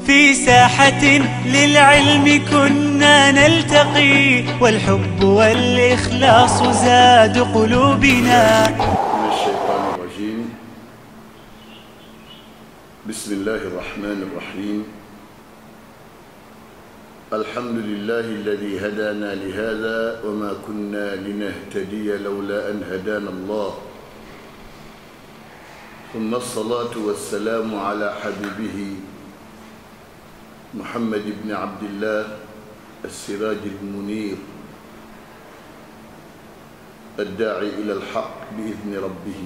في ساحة للعلم كنا نلتقي والحب والإخلاص زاد قلوبنا من الشيطان الرجيم بسم الله الرحمن الرحيم الحمد لله الذي هدانا لهذا وما كنا لنهتدي لولا أن هدانا الله ثم الصلاة والسلام على حبيبه محمد بن عبد الله السراج المنير الداعي إلى الحق بإذن ربه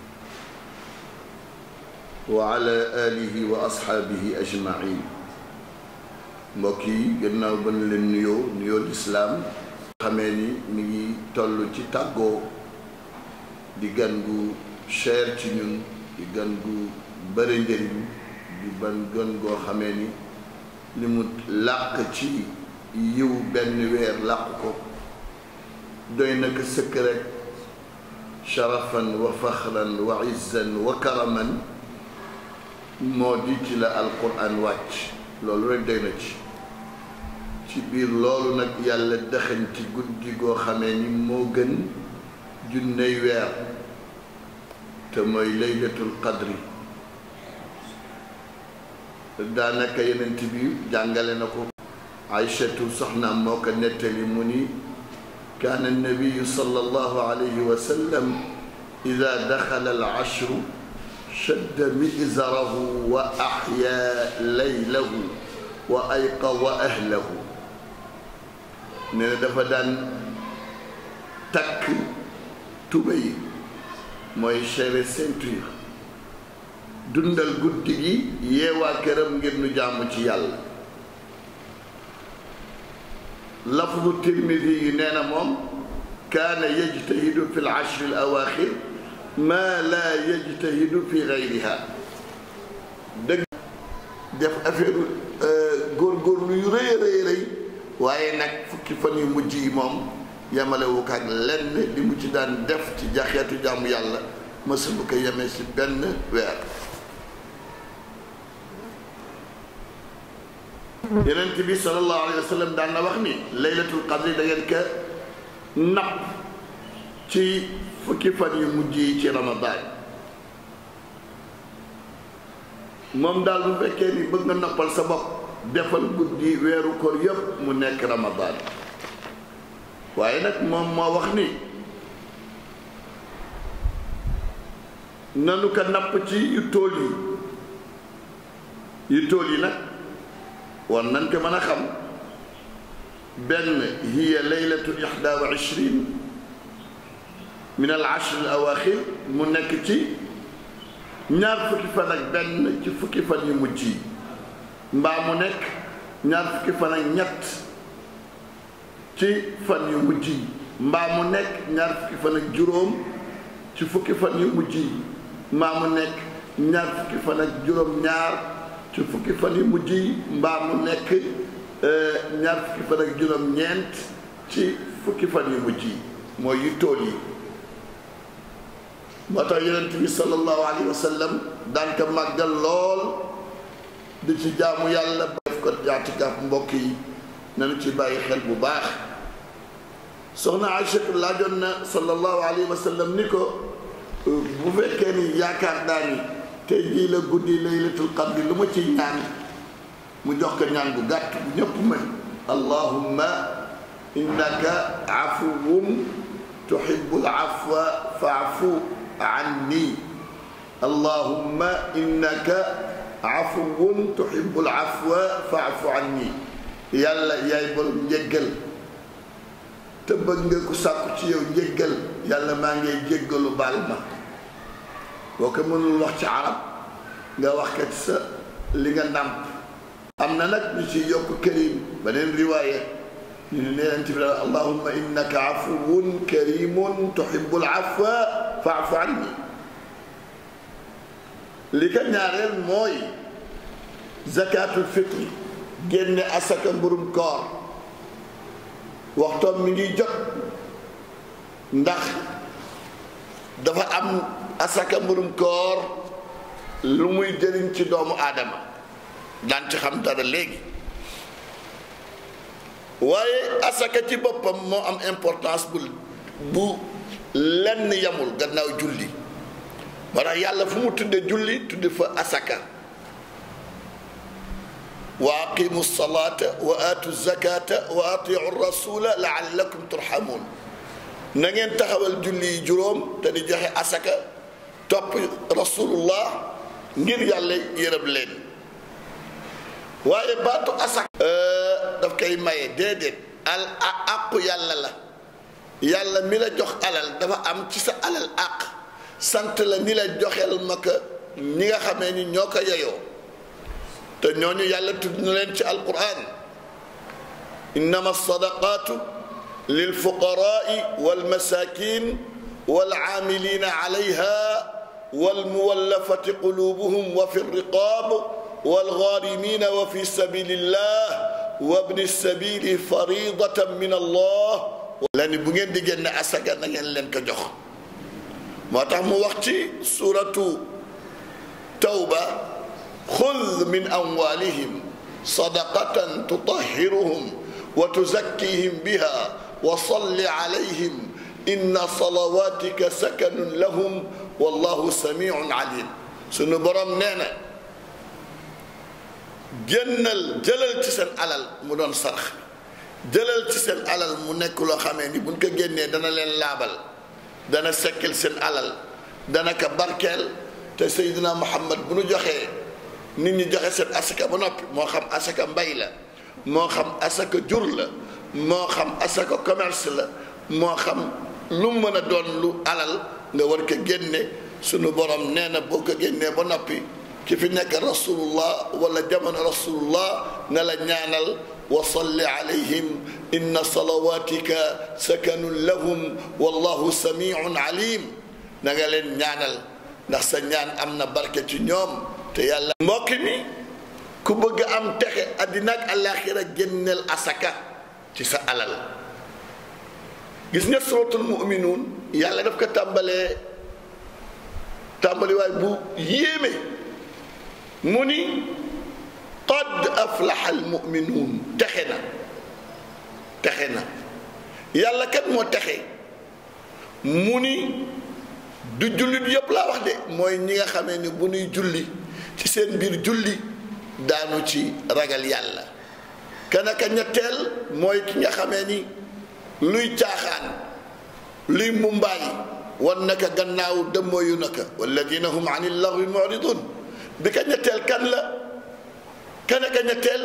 وعلى آله وأصحابه أجمعين mbokk yi gannaaw ba ñu leen nuyoo nuyoo lislaam xamee ni mi ngi toll ci tàggoo di gan gu cher ci ñun di gan gu bëri njëriñ di ban gan goo xamee ni li mu làq ci yiw benn weer làq ko doy na ko sëkk rek sharafan wa faxran wa izzan wa karaman moo di ci la alquran wàcc loolu rek doy na ci ci biir loolu nag yàlla dëxañ ci guddi goo xamee ni moo gën junney weer te mooy laylatul qadri daanaka yenent bi jàngale na ko aïchatu soxnaam moo ko nettali mu ni كان النبي صلى الله عليه وسلم إذا دخل العشر شد مئزره وأحيا ليله وأيقظ أهله nee na dafa daan takk tubéy mooy serré ceinture dundal guddi gi yeewaa këram ngir nu jaamu ci yàlla lafdu tirmidi yi nee na moom kaana yajtahidu fi lashri l awaaxir maa laa yajtahidu fi gayriha dëgg def affaire góorgóorlu yu rëy rëy rëy waaye nag fukki fan yu mujj yi moom yemalewu ko ak lenn li mu ci daan def ci jaxeetu jàmm yàlla mësul ko yemee ci benn weer yenent bi sallallahu alayhi wa sallam daan na wax ni laylatul qadri da ngeen ka napp ci fukki fan yu mujj yi ci ramadaan moom daal bu fekkee ni bëgg nga noppal sa bopp defal guddi weeru koor yépp mu nekk ramadaan waaye nag moom moo wax ni nanu ko napp ci yu tool yi yu tool yi nag war nañ ko mën a xam benn hiya leylatu ixda wa ishrin min al ashr al awaxir mu nekk ci ñaar fukki fan ak benn ci fukki fan yu mujj yi mbaa mu nekk ñaar fukki fan ak ñett ci fan yu mujj yi mbaa mu nekk ñaar fukki fan ak juróom ci fukki fan yu mujj yi mbaa mu nekk ñaar fukki fan ak juróom ñaar ci fukki fan yu mujj yi mbaa mu nekk ñaar fukki fan ak juróom ñeent ci fukki fan yu mujj yi mooy yu tool yi moo tax yonent bi sallallahu alayhi wa sallam daan ko màggal lool di ci jaamu yàlla def ko jaatikaaf mbokk yi nanu ci bàyyi xel bu baax soxna Aïchatu laajoon na sallallahu alayhi wa sallam ni ko bu fekkee ni yaakaar naa ni tey jii la guddi laylatul qadri lu ma ciy ñaan mu jox ko ñaan bu gàtt bu ñëpp mën allahumma innaka afuwun tuhibbul afwa fa'fu anni allahumma innaka afuwun tuhibbul afwa fa'fu anni yàlla yaay borom njéggal te bëgg nga ku sàkku ci yow njéggal yàlla maa ngay jéggalu baal ma boo ko mënul wax ci arab nga wax kat sa li nga nàmp am na nag ñu ci yokk karim beneen riwaaya ñu ne neenanti bi daal allahumma innaka afuwun karimun tuhibbul afwa fa'fu anni li ko ñaareel mooy zakatul fitri génne asaka mburum koor waxtoom mi ngi jot ndax dafa am asaka mburum koor lu muy jëriñ ci doomu aadama daan ci xam dara léegi waaye asaka ci boppam moo am importance bu bu lenn yamul gannaaw julli moo tax yàlla fu mu tudde julli tudde fa asaka wa aqimu salata wa atu zakata wa atiu rasula laallakum turhamun na ngeen taxawal julli yi juróom te di joxe asaka topp rasulullah ngir yàlla yërëm leen waaye baatu asaka daf koy maye déedéet al àqu yàlla la yàlla mi la jox alal dafa am ci sa alal àq sant la ni la joxeel ma ko ñi nga xamee ni ñoo ko yeyoo te ñooñu yàlla tudd na leen ci alquran innama sadaqatu lil fuqaraai wal masakin wal aamilina alayha wal muwallafati qulubuhum wa fi riqab wal gharimina wa fi sabilillah wa ibni sabili faridatan min allah la ni bu ngeen di génne asaka na ngeen leen ko jox moo tax mu wax ci suratu tawba xud min amwalihim sadaqatan tutahhiruhum wa tuzakkihim biha wa salli alayhim inna salawatika sakanun lahum wallahu samiun alim sunu borom nee na génnal jëlal ci seen alal mu doon sarax jëlal ci seen alal mu nekk loo xamee ni buñ ko génnee dana leen laabal dana sekkil seen alal dana ko barkeel te Seydina Muhammad bu nu joxee nit ñi joxe seen asaka ba noppi moo xam asaka mbay la moo xam asaka jur la moo xam asaka commerce la moo xam lu mën a doon lu alal nga war ko génne sunu borom nee na boo ko génnee ba noppi ki fi nekk rasulullah wala jamono rasulullah ne la ñaanal wa salli alayhim inna salawatika sakanun lahum wallahu samiun alim na nga leen ñaanal ndax sa ñaan am na barke ci ñoom te yàlla mbokk mi ku bëgg am texe àddina ak àllaaxira génneel asaka ci sa alal gis nga suratul muminuun yàlla daf ko tàmbalee tàmbaliwaay bu yéeme mu ni qad aflaha almuminuun texe na texe na yàlla kat moo texe mu ni du jullit yëpp laa wax de mooy ñi nga xamee ni bu nuy julli ci seen biir julli daanu ci ragal yàlla kanaka ñetteel mooy ki nga xamee ni luy caaxaan luy mumbaay wan naka gannaaw dëmmooyu naka walladina hum an illahi muridun bi ka ñetteel kan la kanaka ñetteel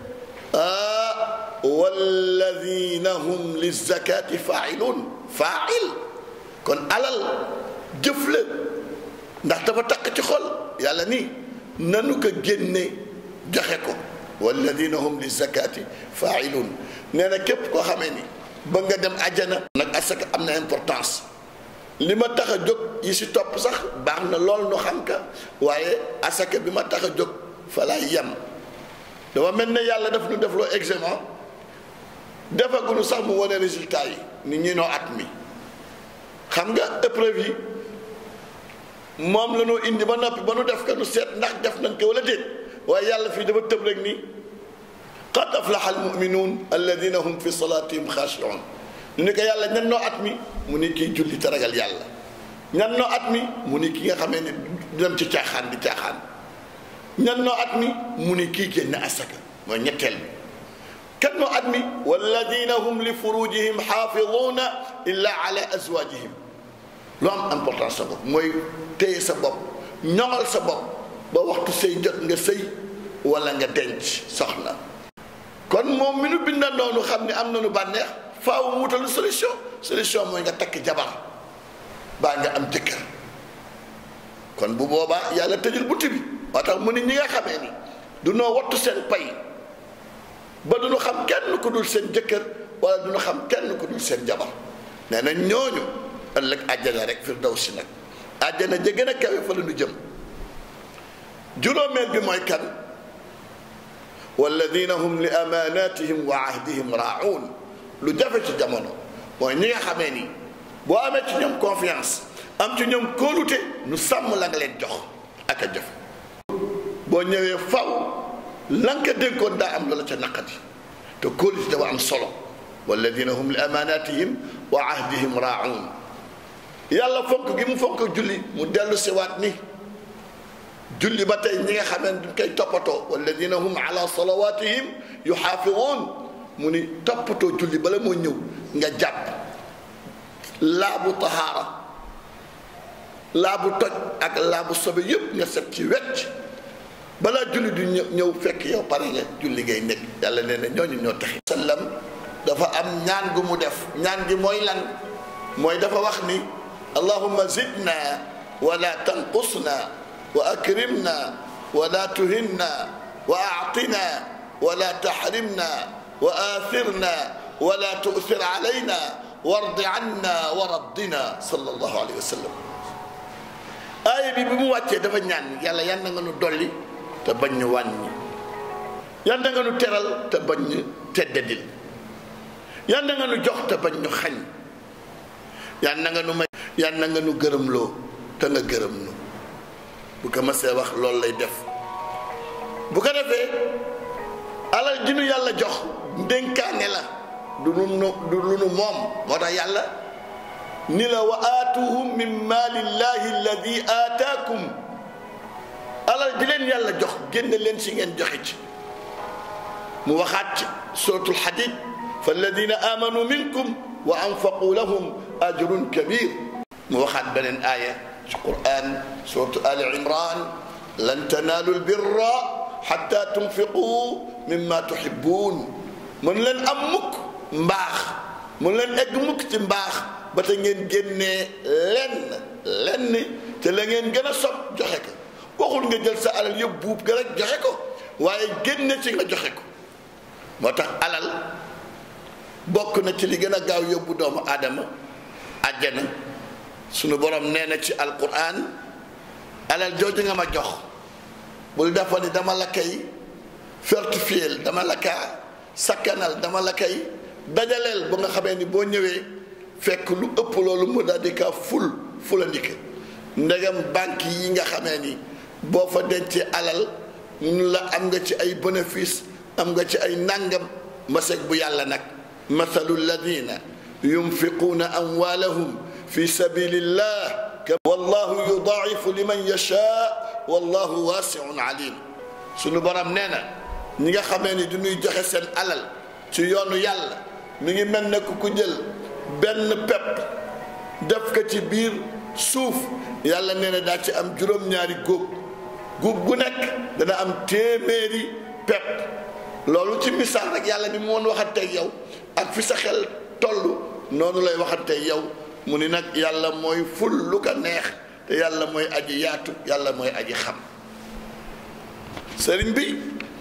ah walladina hum lizakati failun fail kon alal jëf la ndax dafa takk ci xol yàlla ni nanu ko génne joxe ko walladina hum lizakati failun nee na képp koo xamee ni ba nga dem àjjana nag asaka am na importance li ma tax a jóg yi si topp sax baax na lool nu xam ka waaye asaka bi ma tax a jóg fa laay yem dama mel ne yàlla daf nu defloo examen defaguñu sax mu wane résultat yi ni ñi noo at mi xam nga épreuve yi moom la noo indi ba noppi ba nu def ko nu seet ndax def nañ ko wala déet waaye yàlla fii dafa tëb rek ni qad aflaha almuminuun alladina hum fi salatihim xaashiun ñu ni ko yàlla ñan noo at mi mu ni kii julli te ragal yàlla ñan noo at mi mu ni ki nga xamee ne du dem ci caaxaan di caaxaan ñan noo at mi mu ni kii génn asaka mooy ñetteel bi kan noo at mi walladina hum li furujihim xaafiduuna illa ala azwajihim lu am importance sa bopp mooy téye sa bopp ñoŋal sa bopp ba waxtu sëy jot nga sëy wala nga denc soxna kon moom mi nu binda noonu xam ne am nañu bànneex faaw wutalu solution solution mooy nga takk jabar baa nga am jëkkër kon bu boobaa yàlla tëjul bunt bi moo tax mu ni ñi nga xamee ni du noo wattu seen pay ba du ñu xam kenn ku dul seen jëkkër wala du ñu xam kenn ku dul seen jabar nee na ñooñu ëllëg àjjana rek firdawsi nag àjjana ja gën a kawe fa la ñu jëm juróomeel bi mooy kan walladina hum li amanatihim wa ahdihim raun lu jafe ci jamono mooy ñi nga xamee ni boo amee ci ñoom confiance am ci ñoom kóolute nu sàmm la nga leen jox ak a jafe boo ñëwee faw lan ka dénkoon daa am loola ca naqati te kóolute dafa am solo walladina hum li amanatihim wa ahdihim raaun yàlla fonk gi mu fonk julli mu dellu siwaat ni julli ba tey ñi nga xamee duñ koy toppatoo walladina hum ala salawatihim yuxaafiduun mu ni toppatoo julli bala moo ñëw nga jàpp laabu tahaara laabu toj ak laabu sobe yépp nga set ci wecc balaa julli du ñëw fekk yow pare nga julli ngay nekk yàlla nee na ñooñu ñoo taxi sallam dafa am ñaan gu mu def ñaan gi mooy lan mooy dafa wax ni allahumma zidna wala tanqusna wa akrimna wala tuhinna wa aatina wala taxrimna wa aathirna wala tu'thir alayna wardi anna wa raddina sallallahu alayhi wa sallam aaya bi bi mu wàccee dafa ñaan yàlla yan na nga nu dolli te bañ ñu wàññi yan na nga nu teral te bañ ñu teddadil yan na nga nu jox te bañ ñu xañ yan na nga nu may yan na nga nu gërëmloo te nga gërëm nu bu ko masee wax loolu lay def bu ko defee alal ji nu yàlla jox ndénkaane la du nu du lu nu moom moo tax yàlla ni la wa aatuhum min maalillahi alladi aataakum alal ji leen yàlla jox génne leen si ngeen joxe ci mu waxaat ci suratul xadid fa alladina amanu minkum wa anfaqu lahum ajrun kabir mu waxaat beneen aaya ci quran suratu ali imran lan tanaalu lbirra xatta tunfiqu mimma tuhibbun mën leen am mukk mbaax mën leen egg mukk ci mbaax ba te ngeen génnee lenn lenn te la ngeen gën a sob joxe ko waxul nga jël sa alal yëpp buub ga rek joxe ko waaye génne ci nga joxe ko moo tax alal bokk na ci li gën a gaaw yóbbu doomu aadama àjjana sunu borom nee na ci alquran alal jooju nga ma jox bul defa ni dama la koy fortifier dama la kaa sakkanal dama la koy dajaleel ba nga xamee ni boo ñëwee fekk lu ëpp loolu mu daal di kaa ful fulandike ndegam banque yi nga xamee ni boo fa dencee alal ñu la am nga ci ay bénéfice am nga ci ay nangam maseg bu yàlla nag mathalu alladina yunfiquuna amwaalahum fi sabilillah wallahu yudaa'ifu liman yashaa wallahu waasiun alim sunu borom nee na ñi nga xamee ni du ñuy joxe seen alal ci yoonu yàlla mi ngi mel ne ku jël benn pepp def ko ci biir suuf yàlla nee na daa ci am juróom-ñaari góob góob gu nekk dana am téeméeri pepp loolu ci misaal rek yàlla ni mu woon waxanteeg yow ak fi sa xel toll noonu lay waxanteeg yow mu ni nag yàlla mooy ful lu ko neex te yàlla mooy aji yaatu yàlla mooy aji xam sëriñ bi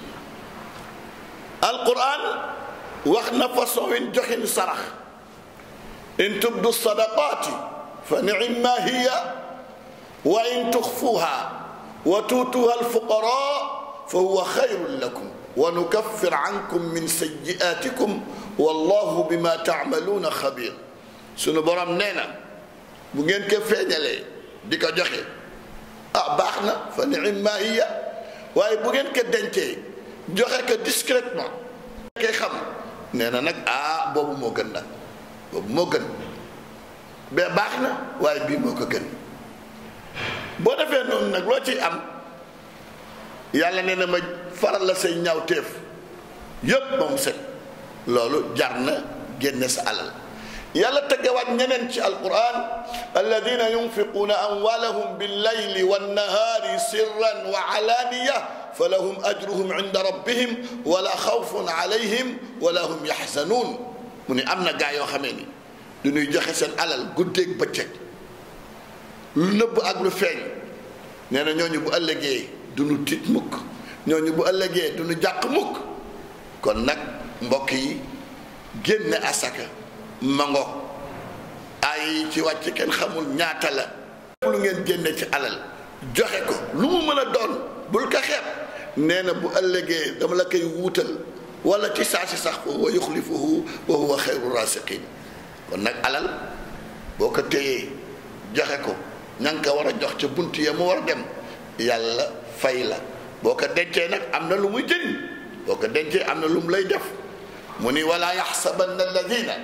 alquran wax na façon win joxin sarax in tubdu sadaqaati fa nicma hiya wa in tuxfuha wa tuutuha alfuqara fa huwa xayrun lakum wa nukaffir ankum min sayyi'aatikum wallahu bima taamaluuna xabir sunu borom nee na bu ngeen ko feeñalee di ko joxe ah baax na fa nicma hiya waaye bu ngeen ko dencee joxe ko discrètement koy xam nee na nag ah boobu moo gën nag boobu moo gën ba baax na waaye bii moo ko gën boo defee noonu nag loo ciy am yàlla nee na ma faral la say ñaaw téef yépp ba mu set loolu jar na génne sa alal yàlla teggewaat ñeneen ci alquran alladina yunfiquuna amwalahum billayli wannahaari sirran wa alaaniya fa lahum ajruhum inda rabbihim wala xawfun alayhim wala hum yaxzanuun mu ni am na gaa yoo xamee ni du ñuy joxe seen alal guddeeg bëccëg lu nëbb ak lu feeñ nee na ñooñu bu ëllëgee du ñu tiit mukk ñooñu bu ëllëgee du ñu jàq mukk kon nag mbokk yi génne asaka mango ay ci wàcc kenn xamul ñaata la lu ngeen génne ci alal joxe ko lu mu mën a doon bul ko xeeb nee na bu ëllëgee dama la koy wuutal wala ci saa si sax wa yuxlifuhu wa huwa xayru rasiqin kon nag alal boo ko téyee joxe ko ña nga ko war a jox ca bunt ya mu war a dem yàlla fay la boo ko dencee nag am na lu muy jëriñ boo ko dencee am na lu mu lay def mu ni wala yaxsabanna alladina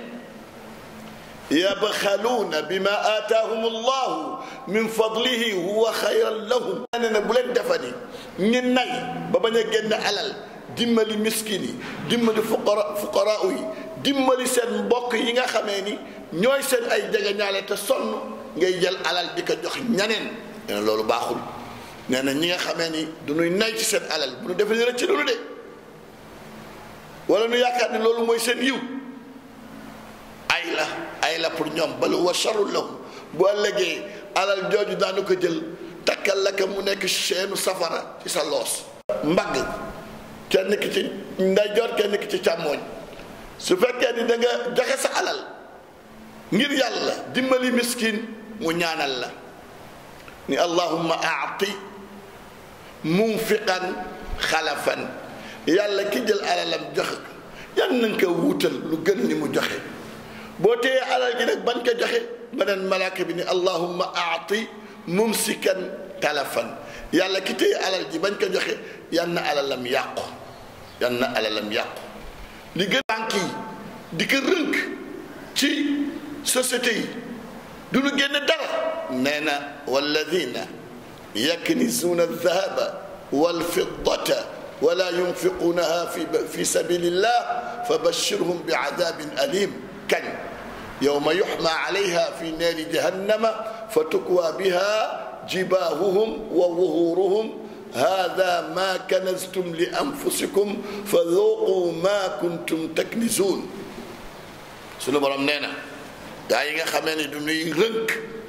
yabxaluuna bima aataahum allahu min fadlihi huwa xayran lahum ne na bu leen defani ñi nay ba bañ a génn alal dimbali miskin yi dimbali fuqara fuqaraa yi dimbali seen mbokk yi nga xamee ni ñooy seen ay jegeñaale te sonn ngay jël alal di ko jox ñaneen nee na loolu baaxul nee na ñi nga xamee ni du ñuy nay ci seen alal bu ñu defee ni rëcc loolu de wala nu yaakaar ni loolu mooy seen yiw ay la ay la pour ñoom bal huwa sharrun lahum bu ëllëgee alal jooju daanu ko jël takkal la ko mu nekk seenu safara ci sa loos mbagg kenn ki ci ndeyjoor kenn ki ci càmmooñ su fekkee ni da nga joxe sa alal ngir yàlla dimbali miskin mu ñaanal la ni allahumma aati munfiqan xalafan yàlla ki jël alalam joxe ko yan nañ ko wuutal lu gën ni mu joxe boo téyee alal ji nag bañ ko joxe beneen malaaka bi ni allahumma aati mumsikan talafan yàlla ki téye alal ji bañ ko joxe yan na alalam yàqu yan na alalam yàqu li gën banque yi di ko rënk ci société yi du ñu génn dara nee na walladina yaknizuna aldahaba walfiddata wala yunfiqunaha fi fi sabilillah fa bashirhum bi adabin alim kañ yowma yuxma alayha fi naari jahannama fa tukwa biha jibaahuhum wa wuhuruhum hada ma kanaztum li anfusikum fa dhuqu ma kuntum taknizuun sunu borom nee na gaa yi nga xamee ne du ñuy rënk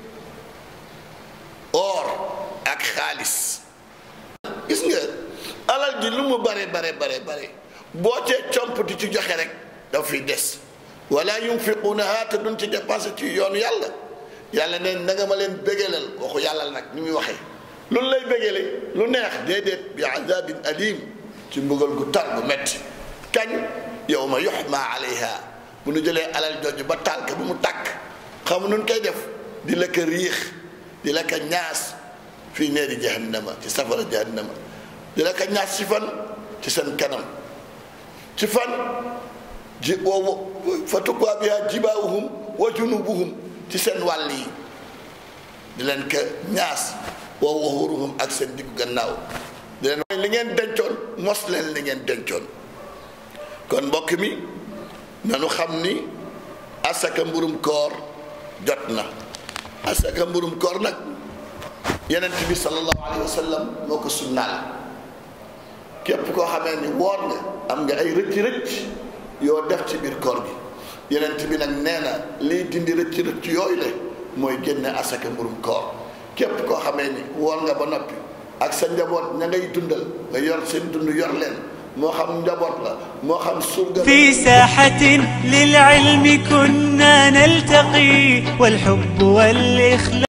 or ak xaalis gis nga alal ji lu mu bare bare bare bare boo cee comp di ci joxe rek daf fiy des wala yunfiqunaha te duñ ci dépensé ci yoonu yàlla yàlla neen na nga ma leen bégalal waxu yàlla nag ni muy waxee lu lay bégale lu neex déedéet bi azabin alim ci mbugal gu tar bu metti kañ yow ma yuxma alayha bu nu jëlee alal jooju ba tànk bu mu tàkk xam nun koy def di la ko riix di la ko ñaas fii neeri jahannama ci safara jahannama di la ko ñaas ci fan ci seen kanam ci fan ji woowu fa tukkwaa biha jibaawuhum wa junubuhum ci seen wàll yi di leen ko ñaas wa wuhuruhum ak seen diggu gannaaw di leen li ngeen dencoon mos leen li ngeen dencoon kon mbokk mi nanu xam ni asaka mburum koor jot na asaka mburum koor nag yenent bi sallallahu alayhi wa sallam moo ko sunnaal képp koo xamee ni woor nga am nga ay rëcc rëcc yoo def ci biir koor gi yenent bi nag nee na liy dindi rëcc rëcc yooyu la mooy génne asaka mburum koor képp koo xamee ni woor nga ba noppi ak sa njaboot ña ngay dundal nga yor seen dund yor leen moo xam njaboot la moo xam surga في ساحة للعلم كنا نلتقي والحب والإخلاص